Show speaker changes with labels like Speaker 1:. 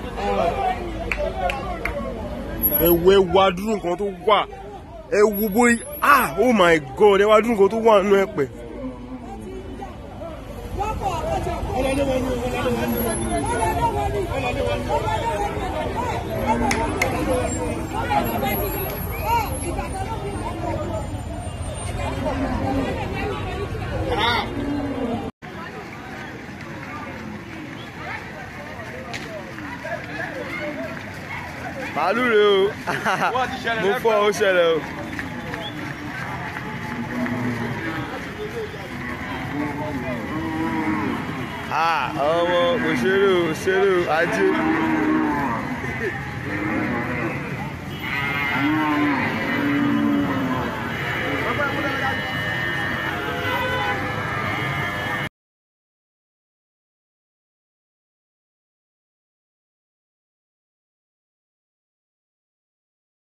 Speaker 1: ẹ wo ẹ wo adúrú nǹkan tó wà ẹ wo bóyá ah oh my god ẹ wo adúrú nǹkan tó wà nínú ẹ̀pẹ̀. màálù rè o mo fọ ó ṣẹlẹ̀ o. Ah, ọmọ kò ṣeré o ṣeré o ajé.